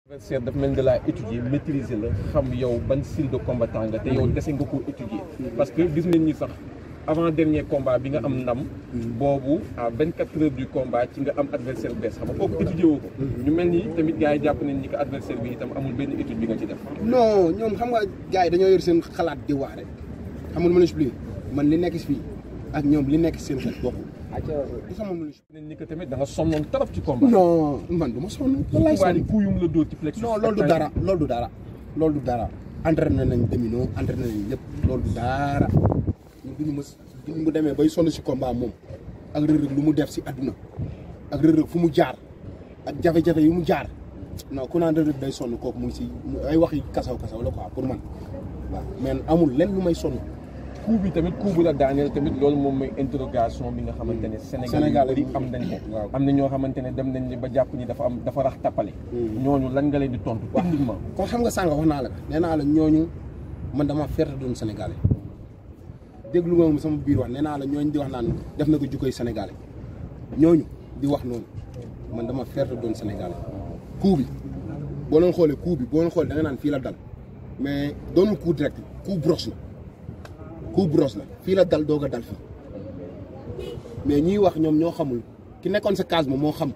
adversaire daf mel ni da laa étudier maîtriser la xam yow ban style de combattant nga te yow dese nga ko étudier parce que gis nañ ni sax avant dernier combat bi nga am ndam boobu à vingt quatre heures du combat ci nga am adversaire bu bees xam nga kooku étudier woo ko ñu mel ni tamit gars yi jàpp nañ ni que adversaire bi itam amul benn étude bi nga ci def non ñoom xam nga gars yi dañoo yor seen xalaat di wax rek xam nga lu ma la expliqué man li nekk si fii ak ñoom li nekk si seen xel bokkul. du sama mën nañ ni que tamit da nga sonnoon trop ci combat non man du ma sonn. wallaay combat sonn ni kuuyum la dóor ci plexus non loolu du dara loolu du dara loolu du dara entraîné nañ domino entraîné nañ lépp loolu du dara ñun duñu mës duñu mu demee bay sonn si combat moom ak rërëg lu mu def si àdduna ak rërëg fu mu jaar ak jafe-jafe yu mu jaar non ku naan rërëg day sonn kooku mu ngi si ay waxi kasaw kasaw la quoi pour man waaw mais amul lenn lu may sonn coup bi tamit coup bu la daaneel tamit loolu moom mooy interrogation bi nga xamante ne Sénégal Sénégal yu bëri am nañ ko waaw. am na ñoo xamante ne dem nañ ni ba jàpp ni dafa am dafa rax tappale ñooñu lan nga leen di tontu techniquement kon xam nga sànq wax naa la ko nee naa la ñooñu man dama ferte doon sénégalais déglu nga moom sama biir wax nee naa la ñooñu di wax naan def na ko jukkoy sénégalais ñooñu di wax noonu man dama ferte doon sénégalais coup bi boo leen xoolee coup bi boo leen xoolee da nga naan fii la dal mais doonul coup direct coup brosse la coup brosse la fii la dal doog a dal fii mais ñiy wax ñoom ñoo xamul ki nekkoon sa case ma moo xam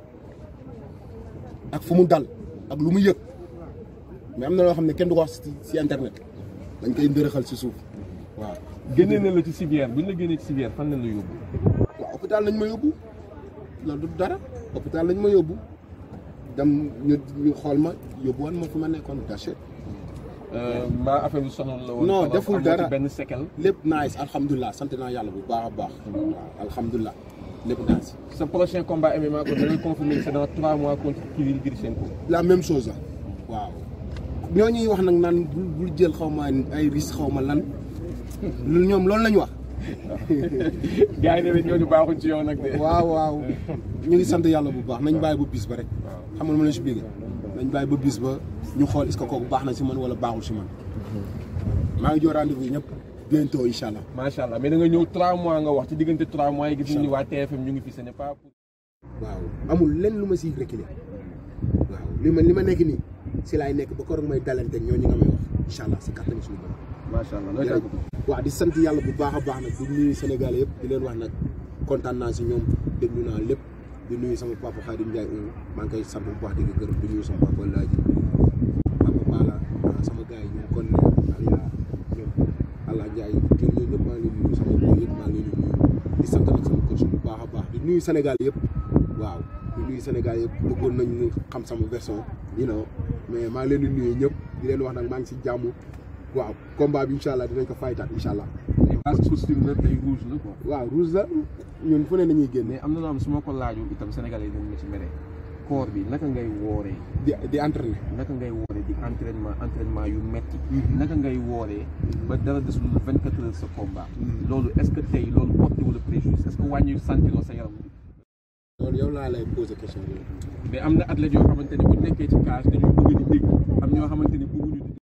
ak fu mu dal ak lu mu yëg mais am na loo xam ne kenn du ko wax si si internet dañ koy ndërëxal si suuf waaw. génnee na la ci civière bu ñu la génnee ci civière fan lañ la yóbbu waaw hôpital lañ ma yóbbu loolu du dara hôpital lañ ma yóbbu dem ñu ñu xool ma yóbbu woon ma fi ma nekkoon daché mbaa affaire bi sonal la woon Non, wala deful amoo dara. ci benn séquelle lépp nice alhamdulilah sant naa yàlla bu baax a baax. waaw alhamdulilah lépp nice. sa prochain combat MMA ko da ngay confirmer que c'est dans trois mois contre Kirill Grishenko la même chose la waaw ñoo ñuy wax nag naan bul bul jël xaw ma ay risque xaw ma lan lu ñoom loolu la ñu wax. gars yi ne ñooñu baaxuñ ci yow nag de waaw waaw ñu ngi sant yàlla bu baax nañ bàyyi ba bis ba rek xam nga lu ma la si biir nañ bàyyi ba bis ba ñu xool est-ce que kooku baax na si man wala baaxul si man maa ngi jox rendez-vous yi ñëpp bientôt incha allah. macha allah mais da nga ñëw trois mois nga wax ci diggante trois mois yi gis nañ ni waa TFM ñu ngi fi ce n'est pas pour waaw amul lenn lu ma siy reculer waaw li ma li ma nekk nii si laay nekk ba koroog may dalanteeg ñooñu nga may wax incha allah si kattanu suñu borom. macha allah looy tàggatoo waaw di sant yàlla bu baax a baax nag di nuyu Sénégal yëpp di leen wax nag kontaan naa si ñoom déglu naa lépp di nuyu sama papa Khadim Ndiaye maa ngi koy sant bu baax di ko gërëm di nuyu sama papa Laaji papa Bala ah, sama gars yi ñoom kon ne Aliya ñoom Allah Ndiaye ñoom ñooñu ñëpp maa ngi leen di nuyu sama boy yëpp maa ngi leen di nuyu di sant nag sama coach bu baax a baax di nuyu Sénégal yëpp waaw di nuyu Sénégal yëpp bëggoon nañ ñu xam sama version you know mais maa ngi leen di nuyu ñëpp di leen wax nag maa ngi si jàmm waaw combat bi incha allah dinañ ko faytaat incha allah. base costume la tey rouge la quoi waaw rouge la ñun fu ne nañuy génne mais am na loo xam su ma ko laajoo itam sénégalais yi dañ ma ci mere koor bi naka ngay wooree di di entraîner. naka ngay wooree di entraînement entraînement yu metti naka ngay wooree ba dara desul vingt quatre heures sa combat loolu est ce que tey loolu porté wala préjudice est ce que wàññi sentiroo sa yaram loolu yow laa lay poser question bi. mais am na athlètes yoo xamante ne bu ñu nekkee ci cage dañuy bëgg di dégg am ñoo xamante ni bëgguñu di